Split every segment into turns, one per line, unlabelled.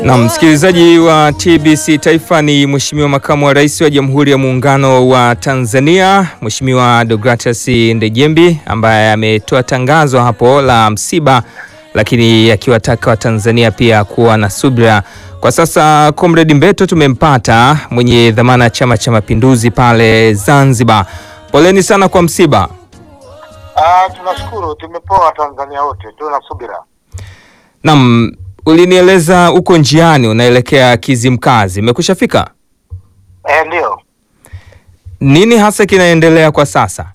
Na msikilizaji wa TBC Taifa ni Mheshimiwa Makamu wa Rais wa Jamhuri ya Muungano wa Tanzania, Mheshimiwa Deogratias Ndejembi ambaye ametoa tangazo hapo la msiba, lakini akiwataka Watanzania pia kuwa na subira. Kwa sasa Comrade Mbeto tumempata, mwenye dhamana ya Chama cha Mapinduzi pale Zanzibar. Poleni sana kwa msiba.
Ah, tunashukuru tumepoa Tanzania wote, tuna subira.
Naam, ulinieleza uko njiani unaelekea Kizimkazi, imekushafika?
Eh, ndio.
Nini hasa kinaendelea kwa sasa?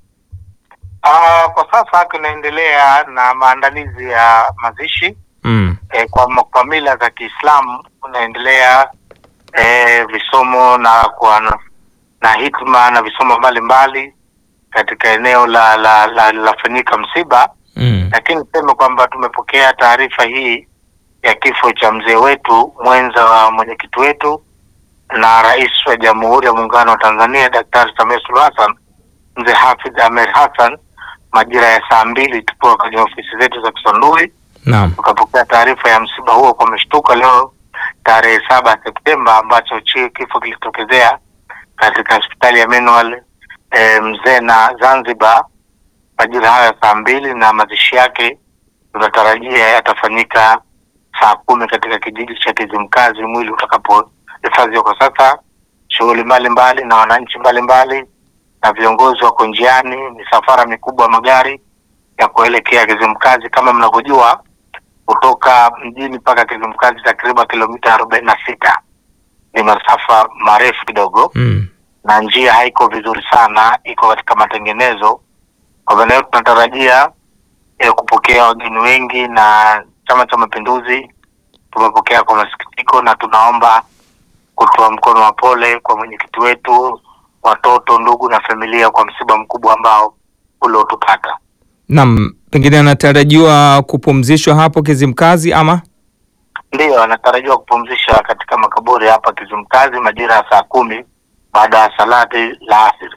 Ah, kwa sasa tunaendelea na maandalizi ya mazishi
Mm.
eh, kwa, kwa mila za Kiislamu unaendelea eh, visomo na kwa na hitma na visomo mbalimbali katika eneo la la la lafanyika msiba,
Mm.
lakini niseme kwamba tumepokea taarifa hii ya kifo cha mzee wetu mwenza wa mwenyekiti wetu na rais wa Jamhuri ya Muungano wa Tanzania Daktari Samia Suluhu Hassan, mzee Hafidh Amer Hassan, majira ya saa mbili tukiwa kwenye ofisi zetu za Kisondui
Naam.
tukapokea taarifa ya msiba huo kwa mshtuko leo tarehe saba Septemba, ambacho chi kifo kilitokezea katika hospitali ya Menual e, Mzena Zanzibar majira hayo ya saa mbili, na mazishi yake tunatarajia yatafanyika saa kumi katika kijiji cha Kizimkazi mwili utakapohifadhiwa. Kwa sasa shughuli mbalimbali na wananchi mbalimbali na viongozi wako njiani, misafara mikubwa ya magari ya kuelekea Kizimkazi. Kama mnavyojua, kutoka mjini mpaka Kizimkazi takriban kilomita arobaini na sita ni masafa marefu kidogo
Mm.
na njia haiko vizuri sana, iko katika matengenezo. Kwa maana hiyo tunatarajia eh, kupokea wageni wengi, na Chama cha Mapinduzi tumepokea kwa masikitiko, na tunaomba kutoa mkono wa pole kwa mwenyekiti wetu, watoto, ndugu na familia kwa msiba mkubwa ambao uliotupata.
Naam, pengine anatarajiwa kupumzishwa hapo Kizimkazi ama?
Ndiyo, anatarajiwa kupumzisha katika makaburi hapa Kizimkazi majira ya saa kumi baada ya salati la asiri.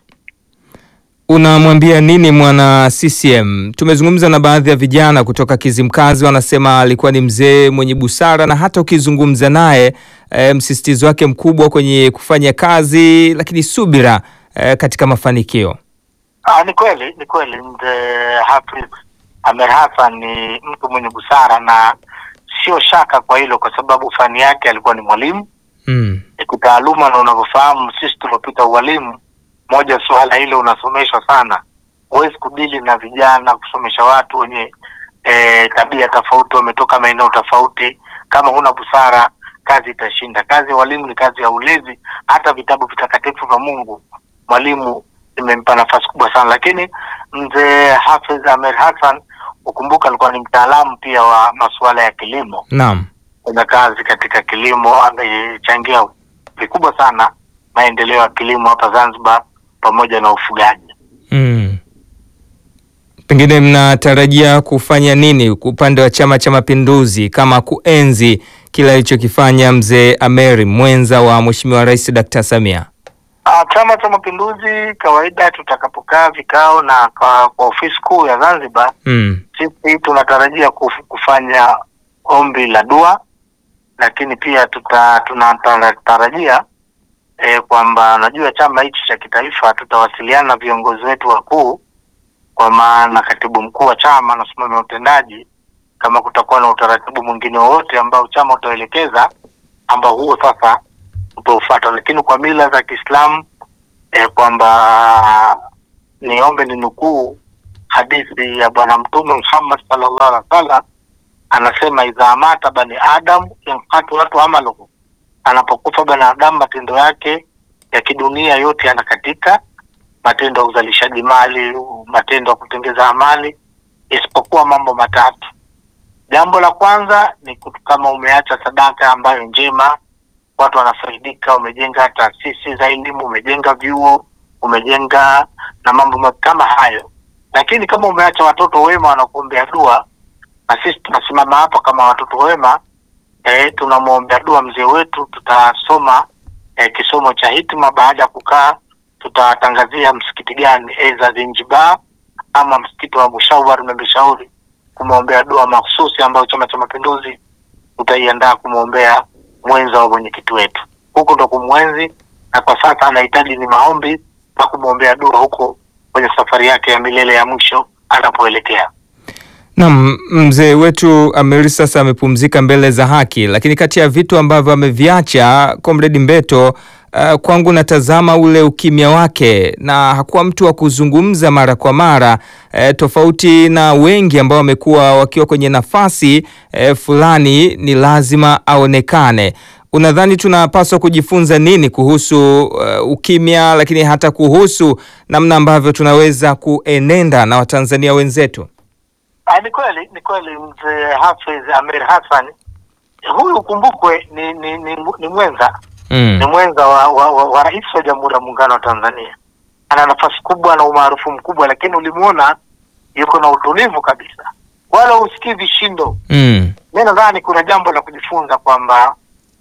Unamwambia nini mwana CCM? Tumezungumza na baadhi ya vijana kutoka Kizimkazi, wanasema alikuwa ni mzee mwenye busara na hata ukizungumza naye e, msisitizo wake mkubwa kwenye kufanya kazi, lakini subira e, katika mafanikio.
Ah, ni kweli, ni kweli mzee Hafidh Amer Hassan ni mtu mwenye busara na sio shaka kwa hilo, kwa sababu fani yake alikuwa ni mwalimu
Mm.
e, kitaaluma, na unavyofahamu sisi tuliopita ualimu, moja suala hilo unasomeshwa sana, huwezi kudili na vijana, kusomesha watu wenye e, tabia tofauti, wametoka maeneo tofauti. Kama huna busara, kazi itashinda. Kazi ya walimu ni kazi ya ulezi. Hata vitabu vitakatifu vya Mungu mwalimu imempa nafasi kubwa sana, lakini mzee Hafidh Amer Hassan ukumbuka, alikuwa ni mtaalamu pia wa masuala ya kilimo
Naam.
kuna kazi katika kilimo, amechangia vikubwa sana maendeleo ya kilimo hapa Zanzibar pamoja na ufugaji.
Mm. Pengine mnatarajia kufanya nini upande wa Chama cha Mapinduzi kama kuenzi kile alichokifanya mzee Ameri mwenza wa Mheshimiwa Rais Dkt. Samia?
Ah, Chama cha Mapinduzi kawaida, tutakapokaa vikao na kwa, kwa ofisi kuu ya Zanzibar,
Mm.
sisi tunatarajia kuf- kufanya ombi la dua, lakini pia tuta tunatarajia eh, kwamba najua chama hichi cha kitaifa tutawasiliana na viongozi wetu wakuu, kwa maana katibu mkuu wa chama na msimamizi wa utendaji, kama kutakuwa na utaratibu mwingine wowote ambao chama utaelekeza, ambao huo sasa utaufuata, lakini kwa mila za Kiislamu eh, kwamba niombe ni nukuu hadithi ya Bwana Mtume Muhammad sallallahu alaihi wasallam anasema, idha mata bani adam yankatu watu amaluhu, anapokufa binadamu matendo yake ya kidunia yote yanakatika, matendo ya uzalishaji mali, matendo ya kutengeza amali, isipokuwa mambo matatu. Jambo la kwanza ni kutu- kama umeacha sadaka ambayo njema, watu wanafaidika, umejenga taasisi za elimu, umejenga vyuo, umejenga na mambo ma- kama hayo. Lakini kama umeacha watoto wema wanakuombea dua, na sisi tunasimama hapa kama watoto wema eh, tunamwombea dua mzee wetu. Tutasoma eh, kisomo cha hitima. Baada ya kukaa, tutawatangazia msikiti gani, aidha Zanzibar ama msikiti wa Mushawar umemshauri kumwombea dua mahususi ambayo Chama cha Mapinduzi utaiandaa kumwombea mwenza wa mwenyekiti wetu. Huko ndo kumwenzi, na kwa sasa anahitaji ni maombi na kumwombea dua huko kwenye safari yake ya milele ya mwisho anapoelekea.
Naam, mzee wetu Amiri sasa amepumzika mbele za haki, lakini kati ya vitu ambavyo ameviacha Comrade Mbeto, uh, kwangu natazama ule ukimya wake na hakuwa mtu wa kuzungumza mara kwa mara eh, tofauti na wengi ambao wamekuwa wakiwa kwenye nafasi eh, fulani ni lazima aonekane. Unadhani tunapaswa kujifunza nini kuhusu uh, ukimya, lakini hata kuhusu namna ambavyo tunaweza kuenenda na Watanzania wenzetu?
Ah, ni kweli ni kweli mzee Hafidh Amir Hassan huyu ukumbukwe ni ni, ni, ni mwenza
Mm.
ni mwenza wa, wa, wa, wa rais wa Jamhuri ya Muungano wa Tanzania. Ana nafasi kubwa na umaarufu mkubwa, lakini ulimuona yuko na utulivu kabisa, wala usikii vishindo.
Mm.
Mi nadhani kuna jambo la kujifunza kwamba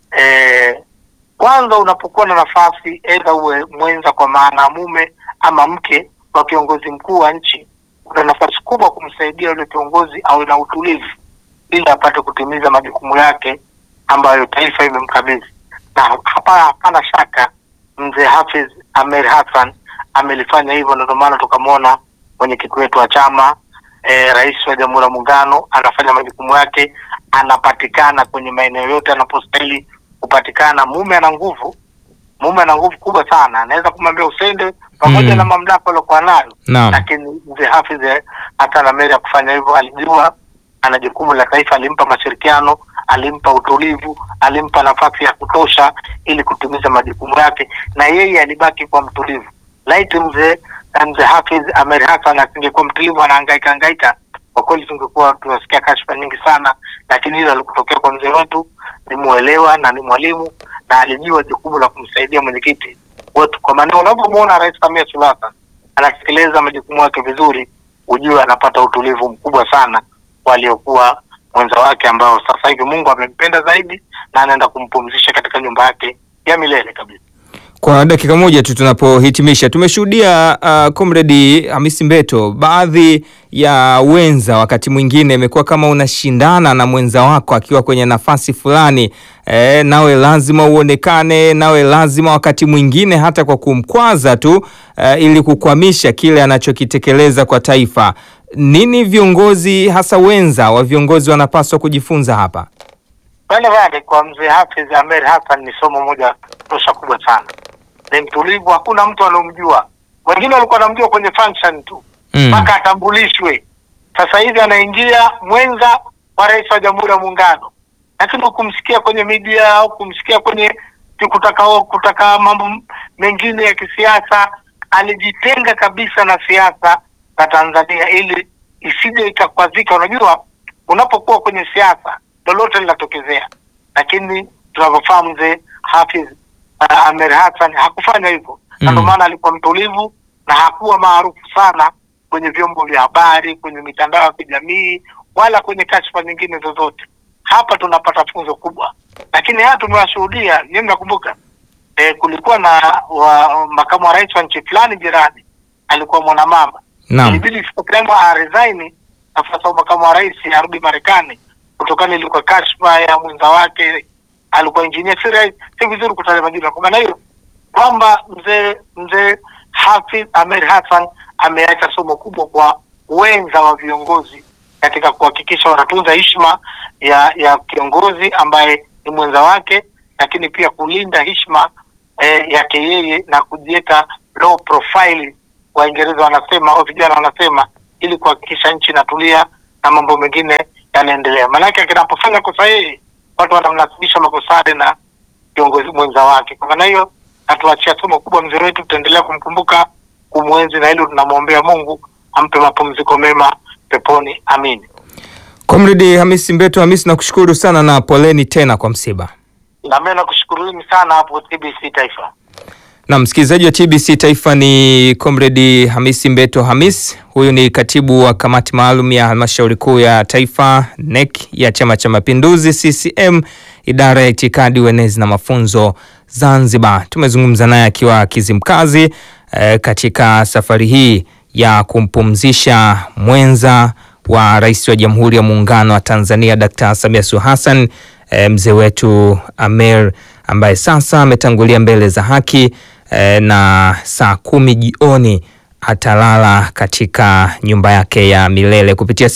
eh, kwanza unapokuwa na nafasi aidha uwe mwenza kwa maana mume ama mke wa kiongozi mkuu wa nchi, una nafasi kubwa kumsaidia yule kiongozi awe na utulivu ili apate kutimiza majukumu yake ambayo taifa imemkabidhi. Na hapa hapana shaka mzee Hafidh Amer Hassan amelifanya hivyo, na ndio maana tukamwona mwenyekiti wetu wa chama eh, rais wa Jamhuri ya Muungano anafanya majukumu yake, anapatikana kwenye maeneo yote anapostahili kupatikana. Mume ana nguvu, mume ana nguvu kubwa sana, anaweza kumwambia usende pamoja
Mm.
na mamlaka aliokuwa nayo
Naam.
lakini mzee Hafidh hata na Mary ya kufanya hivyo, alijua ana jukumu la taifa, alimpa mashirikiano, alimpa utulivu, alimpa nafasi ya kutosha ili kutimiza majukumu yake, na yeye alibaki kwa mtulivu. Laiti mzee mzee Hafidh Amer Hassan asingekuwa mtulivu, anahangaika hangaika, kwa kweli tungekuwa tunasikia kashfa nyingi sana, lakini hilo alikutokea kwa mzee wetu, ni muelewa na ni mwalimu na alijua jukumu la kumsaidia mwenyekiti wetu. Kwa maana unapomwona Rais Samia Suluhu Hassan anatekeleza majukumu yake vizuri, ujue anapata utulivu mkubwa sana waliokuwa mwenza wake ambao sasa hivi Mungu amempenda zaidi na anaenda kumpumzisha katika nyumba yake ya milele kabisa.
Kwa dakika moja tu tunapohitimisha, tumeshuhudia uh, Comrade Hamisi Mbeto, baadhi ya wenza wakati mwingine imekuwa kama unashindana na mwenza wako akiwa kwenye nafasi fulani e, nawe lazima uonekane, nawe lazima wakati mwingine hata kwa kumkwaza tu e, ili kukwamisha kile anachokitekeleza kwa taifa. Nini viongozi hasa wenza wa viongozi wanapaswa kujifunza hapa?
Pale pale kwa mzee Hafidh Amer Hassan ni somo moja tosha kubwa sana. Ni mtulivu, hakuna mtu anaomjua. Wengine walikuwa wanamjua kwenye function tu
Mm.
mpaka atambulishwe. Sasa hivi anaingia mwenza wa rais wa Jamhuri ya Muungano, lakini hukumsikia kwenye media au kumsikia kwenye kutaka kutaka mambo mengine ya kisiasa. Alijitenga kabisa na siasa za Tanzania ili isije ikakwazika. Unajua, unapokuwa kwenye siasa lolote linatokezea, lakini tunavyofahamu mzee Hafidh uh, Amer Hassan hakufanya hivyo na ndio
Mm.
maana alikuwa mtulivu na hakuwa maarufu sana kwenye vyombo vya habari, kwenye mitandao ya kijamii, wala kwenye kashfa nyingine zozote. Hapa tunapata funzo kubwa, lakini haya tumewashuhudia. Nyinyi mnakumbuka eh, kulikuwa na wa, makamu wa rais wa nchi fulani jirani alikuwa mwanamama
Naam.
ilibidi Supremo aresign nafasi ya makamu wa rais arudi Marekani kutokana ilikuwa kashfa ya mwenza wake alikuwa injinia. Si rahisi- si vizuri kutaja majina. Kwa maana hiyo kwamba mzee mzee Hafidh Amer Hassan ameacha somo kubwa kwa wenza wa viongozi katika kuhakikisha wanatunza heshima ya ya kiongozi ambaye ni mwenza wake, lakini pia kulinda heshima eh, yake yeye na kujiweka low profile, Waingereza wanasema au vijana wanasema, ili kuhakikisha nchi inatulia na mambo mengine yanaendelea. Maanake akinapofanya kosa yeye, watu wanamnasibisha makosade na kiongozi mwenza wake. Kwa maana hiyo, natuachia somo kubwa mzee wetu, tutaendelea kumkumbuka, kumwenzi, na hilo tunamwombea Mungu ampe mapumziko mema peponi, amini.
Comrade Hamisi Mbeto Hamisi, nakushukuru sana na poleni tena kwa msiba.
Na mimi nakushukuruni sana hapo TBC Taifa.
Na msikilizaji wa TBC Taifa ni Comrade Hamisi Mbeto Hamis. Huyu ni katibu wa kamati maalum ya halmashauri kuu ya taifa NEC ya Chama cha Mapinduzi CCM, idara ya itikadi, uenezi na mafunzo Zanzibar. Tumezungumza naye akiwa Kizimkazi eh, katika safari hii ya kumpumzisha mwenza wa rais wa Jamhuri ya Muungano wa Tanzania Dkt. Samia Suluhu Hassan e, mzee wetu Amer ambaye sasa ametangulia mbele za haki e, na saa kumi jioni atalala katika nyumba yake ya milele kupitia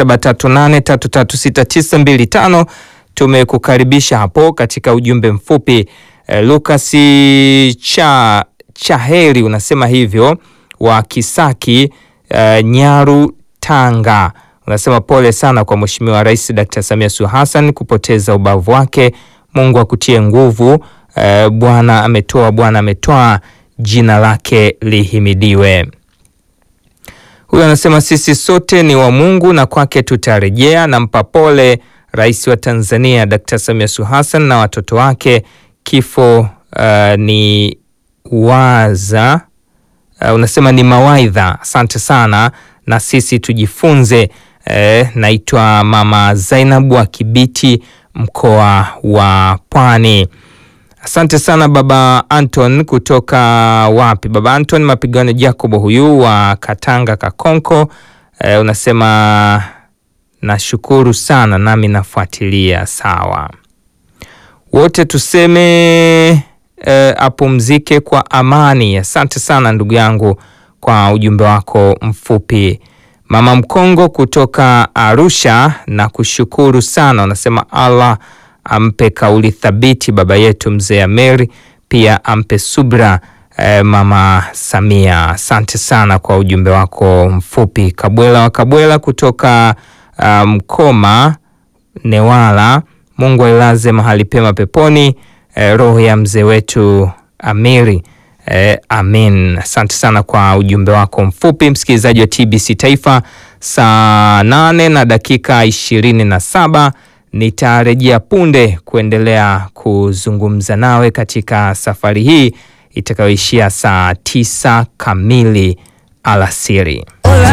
0738336925 tumekukaribisha hapo katika ujumbe mfupi e, Lucas cha Chaheri unasema hivyo wa Kisaki e, Nyaru Tanga unasema pole sana kwa Mheshimiwa Rais Dr. Samia Suluhu Hassan kupoteza ubavu wake. Mungu akutie nguvu. E, Bwana ametoa, Bwana ametoa, jina lake lihimidiwe. Huyu anasema sisi sote ni wa Mungu na kwake tutarejea. Nampa pole Rais wa Tanzania Dr. Samia Suluhu Hassan na watoto wake. Kifo uh, ni waza uh, unasema ni mawaidha. Asante sana na sisi tujifunze. Eh, naitwa Mama Zainabu wa Kibiti mkoa wa Pwani. Asante sana Baba Anton kutoka wapi? Baba Anton Mapigano Jacobo huyu wa Katanga Kakonko. Eh, unasema nashukuru sana nami nafuatilia. Sawa, wote tuseme apumzike eh, kwa amani. Asante sana ndugu yangu kwa ujumbe wako mfupi. Mama Mkongo kutoka Arusha na kushukuru sana, unasema Allah ampe kauli thabiti baba yetu mzee Ameri, pia ampe subra eh, mama Samia. Asante sana kwa ujumbe wako mfupi. Kabwela wa Kabwela kutoka Mkoma um, Newala, Mungu ailaze mahali pema peponi eh, roho ya mzee wetu Amiri. Eh, amin. Asante sana kwa ujumbe wako mfupi msikilizaji wa TBC Taifa. Saa nane na dakika ishirini na saba nitarejea punde kuendelea kuzungumza nawe katika safari hii itakayoishia saa tisa kamili alasiri.